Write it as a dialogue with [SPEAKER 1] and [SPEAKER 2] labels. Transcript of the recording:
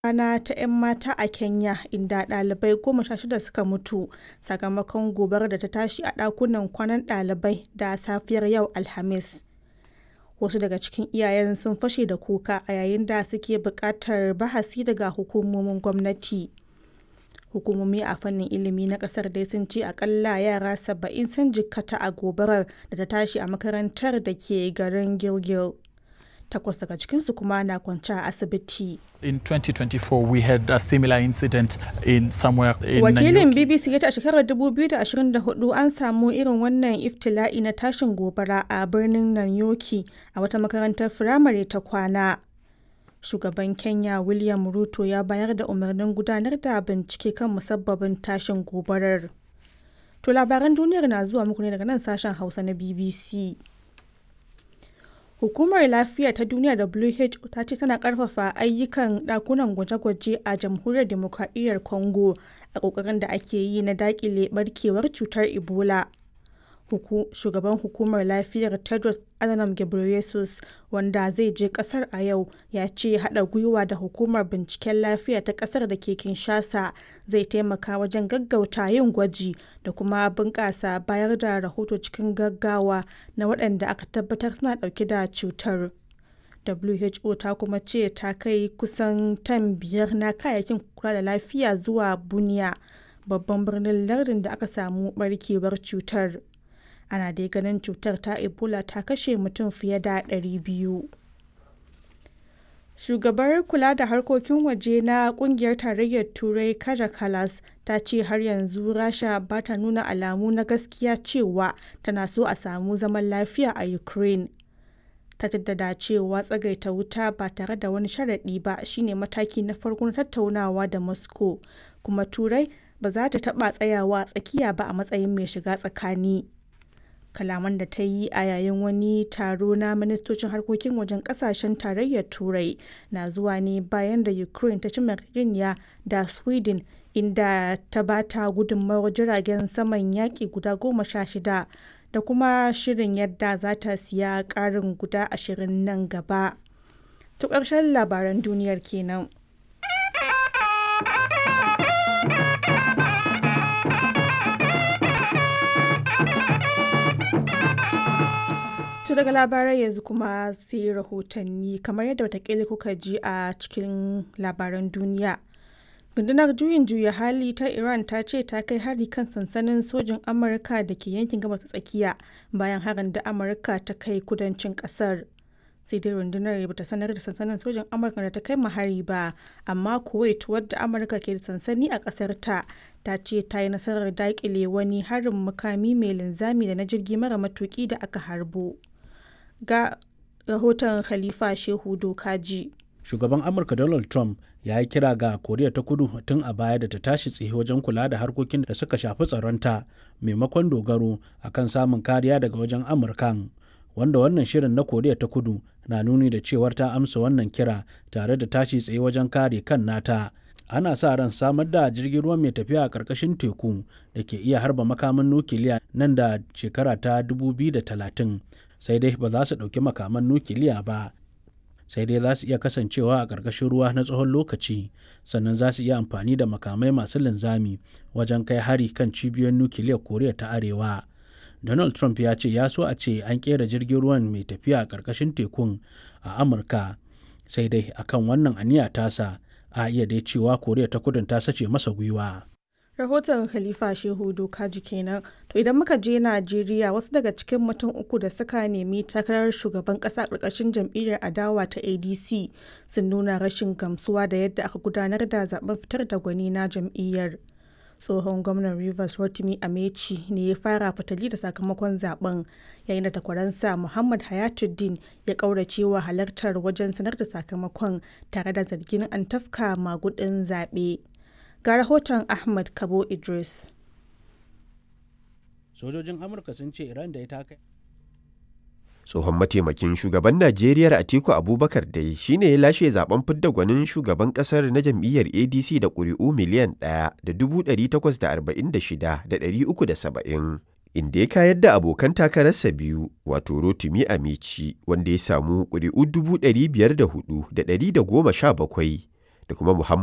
[SPEAKER 1] rana ta 'yan mata a Kenya inda ɗalibai goma sha shida suka mutu sakamakon gobarar da ta tashi a ɗakunan kwanan ɗalibai da safiyar yau Alhamis. Wasu daga cikin iyayen sun fashe da kuka a yayin da suke buƙatar bahasi daga hukumomin gwamnati. Hukumomi a fannin ilimi na ƙasar dai sun ce akalla yara saba'in sun jikkata a gobarar da ta tashi a makarantar da ke garin Gilgil. Takwas daga cikinsu kuma na kwance a asibiti.
[SPEAKER 2] In 2024, we had a similar incident in somewhere in
[SPEAKER 1] Wakilin
[SPEAKER 2] Nanyuki.
[SPEAKER 1] BBC ya ce a shekarar 2024 an samu irin wannan iftila'i na tashin gobara a birnin Nanyoki a wata makarantar firamare ta kwana. Shugaban Kenya William Ruto ya bayar da umarnin gudanar da bincike kan musabbabin tashin gobarar. To labaran duniyar na zuwa muku ne daga nan sashen Hausa na BBC. Hukumar Lafiya ta Duniya WHO ta ce tana ƙarfafa ayyukan ɗakunan gwaje-gwaje a Jamhuriyar Dimokradiyyar Congo a ƙoƙarin da ake yi na daƙile ɓarkewar cutar Ebola. Huku, shugaban hukumar lafiyar Tedros Adhanom Ghebreyesus wanda zai je kasar a yau ya ce haɗa gwiwa da hukumar binciken lafiya ta kasar da ke Kinshasa zai taimaka wajen gaggauta yin gwaji da kuma bunƙasa bayar da rahoto cikin gaggawa na waɗanda aka tabbatar suna ɗauke da cutar. WHO ta kuma ce ta kai kusan tan biyar na kayayyakin kula da lafiya zuwa Bunia, babban birnin lardin da aka samu barkewar cutar. ana dai ganin cutar ta ebola ta kashe mutum fiye da 200 shugabar kula da harkokin waje na kungiyar tarayyar turai kaja kalas ta ce har yanzu rasha ba ta nuna alamu na gaskiya cewa tana so a samu zaman lafiya a ukraine ta jaddada cewa tsagaita wuta ba tare da wani sharaɗi ba shine mataki na farko na tattaunawa da moscow kuma turai ba za ta taɓa tsayawa tsakiya ba a matsayin mai shiga tsakani kalaman da ta yi a yayin wani taro na ministocin harkokin wajen kasashen tarayyar turai na zuwa ne bayan da ukraine ta ci yarjejeniya da sweden inda ta ba ta gudunmawar jiragen saman yaƙi guda goma sha shida da kuma shirin yadda za ta siya ƙarin guda ashirin nan gaba. To ƙarshen labaran duniyar kenan. To daga labarai yanzu kuma sai rahotanni kamar yadda watakila kuka ji a cikin labaran duniya. Rundunar juyin juya hali ta Iran ta ce ta kai hari kan sansanin sojin Amurka da ke yankin gabas tsakiya bayan harin da Amurka ta kai kudancin kasar. Sai dai rundunar ba ta sanar da sansanin sojin Amurka da ta kai hari ba, amma Kuwait wadda Amurka ke da sansani a kasar ta ta ce ta yi nasarar daƙile wani harin makami mai linzami da na jirgi mara matuki da aka harbo. ga rahoton Khalifa Shehu Dokaji.
[SPEAKER 3] Shugaban Amurka Donald Trump ya yi kira ga Koriya ta Kudu tun a baya da ta tashi tsaye wajen kula da harkokin da suka shafi tsaronta maimakon dogaro akan samun kariya daga wajen Amurkan. Wanda wannan shirin na Koriya ta Kudu na nuni da cewar ta amsa wannan kira tare da tashi tsaye wajen kare kan nata. Ana sa ran samar da jirgin ruwa mai tafiya a ƙarƙashin teku da ke iya harba makaman nukiliya nan da shekara ta 2030. sai dai ba za su ɗauki makaman nukiliya ba sai dai za su iya kasancewa a ƙarƙashin ruwa na tsawon lokaci sannan za su iya amfani da makamai masu linzami wajen kai hari kan cibiyoyin nukiliyar koriya ta arewa donald trump ya ce ya so a ce an ƙera jirgin ruwan mai tafiya a ƙarƙashin tekun a amurka sai dai akan wannan aniya tasa a iya dai cewa koriya ta kudin ta sace masa gwiwa
[SPEAKER 1] rahoton khalifa shehu dokaji kenan to idan muka je najeriya wasu daga cikin mutum uku da suka nemi takarar shugaban kasa karkashin jam'iyyar adawa ta adc sun nuna rashin gamsuwa da yadda aka gudanar da zaben fitar da gwani na jam'iyyar tsohon gwamnan rivers rotimi amechi ne ya fara fitali da sakamakon zaben yayin da takwaransa muhammad hayatuddin ya kauracewa halartar wajen sanar da sakamakon tare da zargin an tafka magudin zaɓe. ga rahoton Ahmad Kabo Idris.
[SPEAKER 3] Sojojin Amurka sun ce Iran da ita kai.
[SPEAKER 4] Tsohon mataimakin shugaban Najeriya Atiku Abubakar dai shine ya lashe zaben fidda gwanin shugaban kasar na jam'iyyar ADC da ƙuri'u miliyan ɗaya da dubu ɗari takwas da arba'in da shida da ɗari uku da saba'in. Inda ya kayar da abokan takararsa biyu wato Rotimi Amici wanda ya samu ƙuri'u dubu ɗari biyar da hudu da ɗari da goma sha bakwai da kuma Muhammad